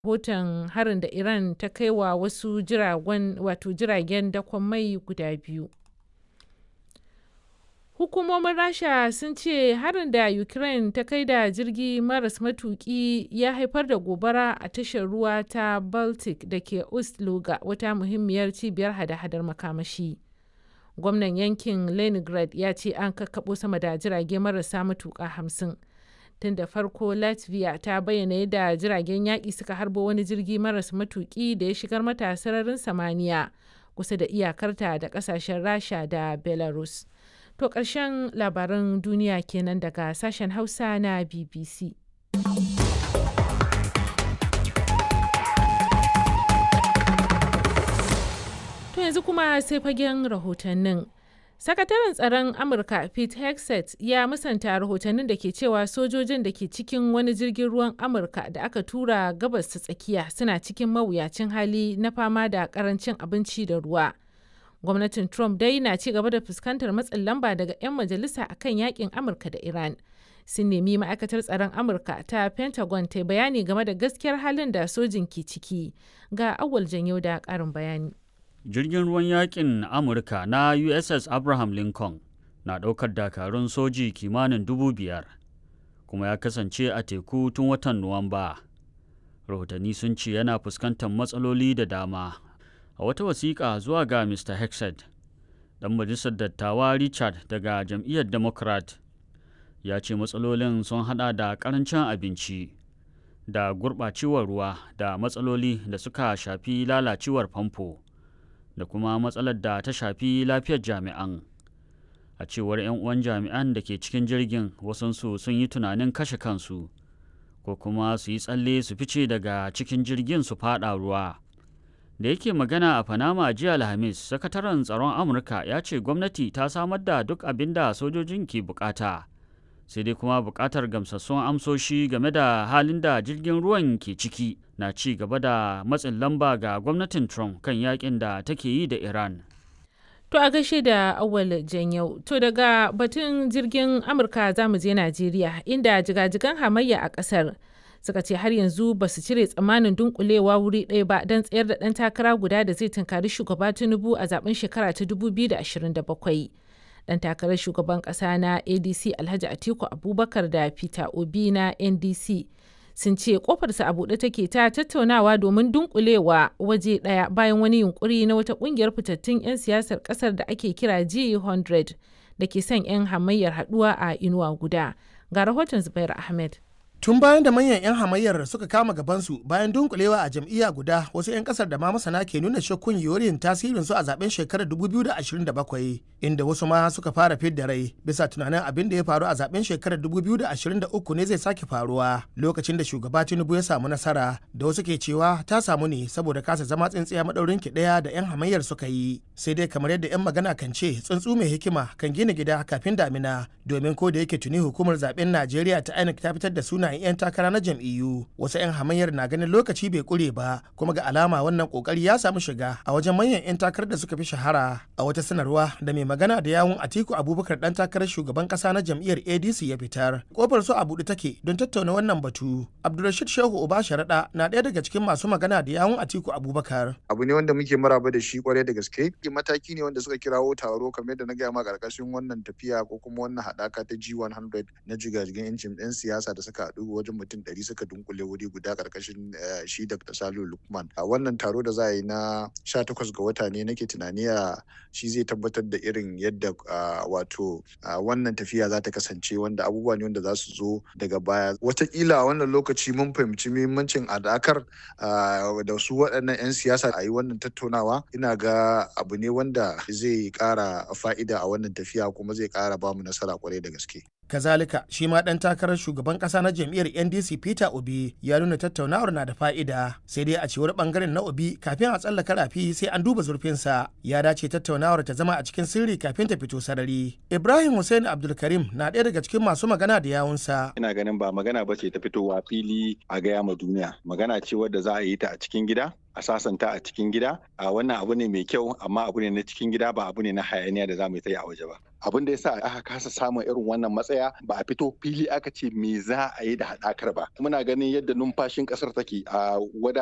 rahoton harin da Iran ta kai wa wasu jiragen dakon mai guda biyu. Hukumomin Rasha sun ce harin da Ukraine ta kai da jirgi maras matuki ya haifar da gobara a tashar ruwa ta Baltic da ke Ust-Luga, wata muhimmiyar cibiyar hada-hadar makamashi. Gwamnan yankin Leningrad ya ce an kakkaɓo sama da jirage marasa matuƙa hamsin. Tun da farko Latvia ta bayyana yadda jiragen yaƙi suka harbo wani jirgi maras matuƙi da ya shigar mata sararin samaniya kusa da iyakarta da ƙasashen Rasha da Belarus. To ƙarshen labaran duniya kenan daga sashen Hausa na BBC. To yanzu kuma sai fagen rahotannin. Sakataren tsaron Amurka Pete Hegseth ya musanta rahotannin da ke cewa sojojin da ke cikin wani jirgin ruwan Amurka da aka tura gabas ta tsakiya suna cikin mawuyacin hali na fama da karancin abinci da ruwa. Gwamnatin Trump dai na ci gaba da fuskantar matsin lamba daga 'yan majalisa akan yakin Amurka da Iran. Sun nemi ma'aikatar tsaron Amurka ta Pentagon ta bayani game da gaskiyar halin da sojin ke ciki. Ga awal janyo da ƙarin bayani. jirgin ruwan yakin amurka na uss abraham lincoln na ɗaukar dakarun soji kimanin dubu biyar kuma ya kasance a teku tun watan nuwamba rahotanni sun ce yana fuskantar matsaloli da dama a wata wasiƙa zuwa ga mr hexed ɗan majalisar dattawa richard daga jam'iyyar democrat ya ce matsalolin sun hada da ƙarancin abinci da gurɓacewar ruwa da matsaloli da suka shafi lalacewar famfo da kuma matsalar da ta shafi lafiyar jami'an a cewar 'yan uwan jami'an da ke cikin jirgin wasansu sun yi tunanin kashe kansu ko kuma su yi tsalle su fice daga cikin jirgin su fada ruwa da yake magana a panama jiya alhamis sakataren tsaron amurka ya ce gwamnati ta samar da duk abin da sojojin ke bukata sai dai kuma bukatar gamsassun amsoshi game da halin da jirgin ruwan ke ciki na ci gaba da matsin lamba ga gwamnatin Trump kan yakin da take yi da Iran. To a gaishe da awal janyau. To daga batun jirgin Amurka za mu je Najeriya inda jigajigan hamayya a ƙasar suka ce har yanzu ba su cire tsammanin dunkulewa wuri ɗaya ba don tsayar da ɗan takara guda da zai tunkari shugaba Tinubu a zaben shekara ta 2027. dan takarar shugaban kasa na adc alhaji atiku abubakar da peter obi na ndc sun ce kofarsa a buɗe take ta tattaunawa domin dunkulewa waje ɗaya bayan wani yunkuri na wata ƙungiyar fitattun 'yan siyasar ƙasar da ake kira g100 da ke son 'yan hamayyar haɗuwa a inuwa guda ga rahoton zubair ahmed tun bayan da manyan 'yan hamayyar suka kama gabansu bayan dunkulewa a jam'iyya guda wasu 'yan kasar da ma masana ke nuna shakkun yorin tasirin su a zaben shekarar 2027 inda wasu ma suka fara fidda rai bisa tunanin abin da ya faru a zaben shekarar 2023 ne zai sake faruwa lokacin da shugaba tinubu ya samu nasara da wasu ke cewa ta samu ne saboda kasa zama tsintsiya madaurin ki daya da 'yan hamayyar suka yi sai dai kamar yadda 'yan magana kan ce tsuntsu mai hikima kan gina gida kafin damina domin ko da yake tuni hukumar zaben najeriya ta inec ta fitar da suna sunayen 'yan takara na jam'iyyu wasu 'yan hamayyar na ganin lokaci bai kure ba kuma ga alama wannan kokari ya samu shiga a wajen manyan 'yan takarar da suka fi shahara a wata sanarwa da mai magana da yawun atiku abubakar dan takarar shugaban kasa na jam'iyyar adc ya fitar kofar su a buɗe take don tattauna wannan batu abdulrashid shehu uba sharaɗa na ɗaya daga cikin masu magana da yawun atiku abubakar abu ne wanda muke maraba da shi kwarai da gaske mataki ne wanda suka kirawo taro kamar da na gaya ma karkashin wannan tafiya ko kuma wannan haɗaka ta g100 na jigajigan 'yancin 'yan siyasa da suka haɗu wajen mutum ɗari suka dunkule wuri guda karkashin shi Dr. Salihu Lukman. A wannan taro da za a yi na 18 ga wata ne nake tunani a shi zai tabbatar da irin yadda wato wannan tafiya za ta kasance wanda abubuwa ne wanda za su zo daga baya. Wataƙila a wannan lokaci mun fahimci muhimmancin adakar da su waɗannan 'yan siyasa a yi wannan tattaunawa ina ga abu ne wanda zai ƙara fa'ida a wannan tafiya kuma zai ƙara bamu nasara kwarai da gaske. kazalika shi ma dan takarar shugaban kasa na jam'iyyar ndc peter obi ya nuna tattaunawar na da fa'ida sai dai a cewar bangaren na obi kafin a tsallaka rafi sai an duba zurfinsa ya dace tattaunawar ta zama a cikin sirri kafin ta fito sarari ibrahim hussein abdulkarim na ɗaya daga cikin masu magana da yawunsa ina ganin ba magana ba ce ta fitowa fili a gaya ma duniya magana ce wadda za a yi ta a cikin gida a sasanta a cikin gida a wannan abu ne mai kyau amma abu ne na cikin gida ba abu ne na hayaniya da za mu yi a waje ba abin da yasa aka kasa samun irin wannan matsaya ba a fito fili aka ce me za a yi da haɗakar ba muna ganin yadda numfashin ƙasar take a wada